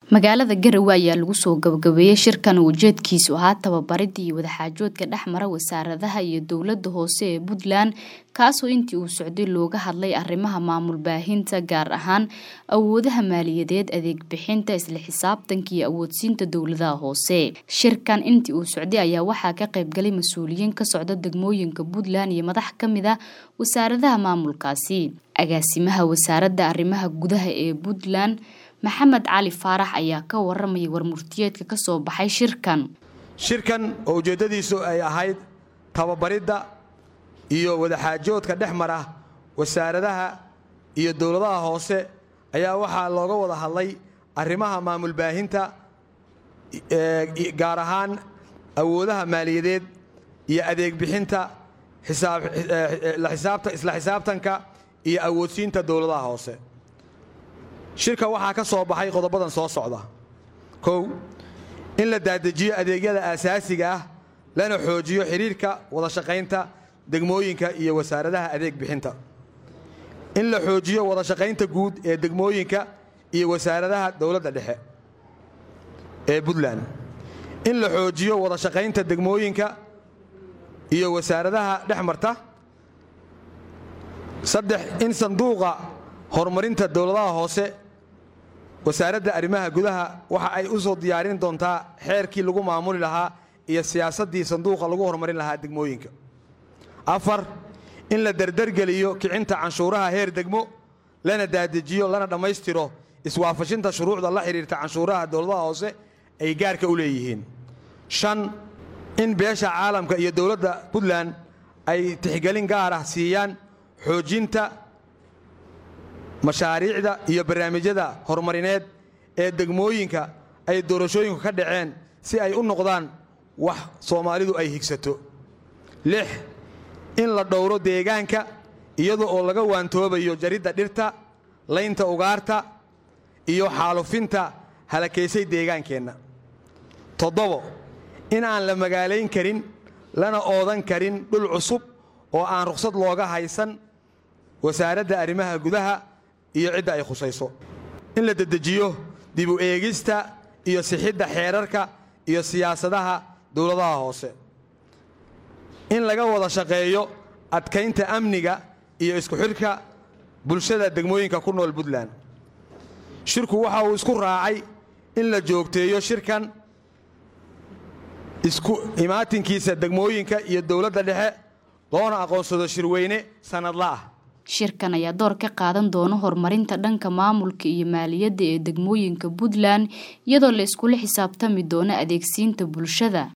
magaalada garowe ayaa lagu soo gabagabeeyey shirkan uu ujeedkiisu ahaa tababaridda iyo wadaxaajoodka dhexmara wasaaradaha iyo dowlada hoose ee puntland kaasoo intii uu socday looga hadlay arrimaha maamul baahinta gaar ahaan awoodaha maaliyadeed adeeg bixinta isla xisaabtanka iyo awoodsiinta dowladaha hoose shirkan intii uu socday ayaa waxaa ka qaybgalay mas-uuliyiin ka socda degmooyinka puntland iyo madax ka mid ah wasaaradaha maamulkaasi agaasimaha wasaaradda arrimaha gudaha ee puntland maxamed cali faarax ayaa ka waramayay warmurtiyeedka ka soo baxay shirkan shirkan oo ujeeddadiisu ay ahayd tababaridda iyo wadaxaajoodka dhex mara wasaaradaha iyo dowladaha hoose ayaa waxaa looga wada hadlay arrimaha maamul baahinta gaar ahaan awoodaha maaliyadeed iyo adeeg bixinta isla xisaabtanka iyo awoodsiinta dowladaha hoose shirka waxaa ka soo baxay qodobadan soo socda kow in la daadejiyo adeegyada aasaasiga ah lana xoojiyo xidhiirka wada shaqaynta degmooyinka iyo wasaaradaha adeeg bixinta in la xoojiyo wada shaqaynta guud ee degmooyinka iyo wasaaradaha dowladda dhexe ee puntland in la xoojiyo wada shaqaynta degmooyinka iyo wasaaradaha dhex marta saddex in sanduuqa horumarinta dowladaha hoose wasaaradda arrimaha gudaha waxa ay u soo diyaarin doontaa xeerkii lagu maamuli lahaa iyo siyaasaddii sanduuqa lagu horumarin lahaa degmooyinka afar in la derdergeliyo kicinta canshuuraha heer degmo lana daadejiyo lana dhammaystiro iswaafashinta shuruucda la xidhiirta canshuuraha dowladaha hoose ay gaarka u leeyihiin shan in beesha caalamka iyo dowladda puntland ay tixgelin gaar ah siiyaan xoojinta mashaariicda iyo barnaamijyada horumarineed ee degmooyinka ay doorashooyinku ka dhaceen si ay u noqdaan wax soomaalidu ay higsato lix in la dhowro deegaanka iyada oo laga waantoobayo jaridda dhirta laynta ugaarta iyo xaalufinta halakaysay deegaankeenna toddobo in aan la magaalayn karin lana oodan karin dhul cusub oo aan rukhsad looga haysan wasaaradda arrimaha gudaha iyo cidda ay khusayso in la dedejiyo dibu eegista iyo sixidda xeerarka iyo siyaasadaha dowladaha hoose in laga wada shaqeeyo adkaynta amniga iyo isku xidhka bulshada degmooyinka ku nool puntland shirku waxa uu isku raacay in la joogteeyo shirkan isku imaatinkiisa degmooyinka iyo dowladda dhexe loona aqoonsado shirweyne sannadla ah shirkan ayaa door ka qaadan doona horumarinta dhanka maamulka iyo maaliyadda ee degmooyinka puntland iyadoo la iskula xisaabtami doono adeegsiinta bulshada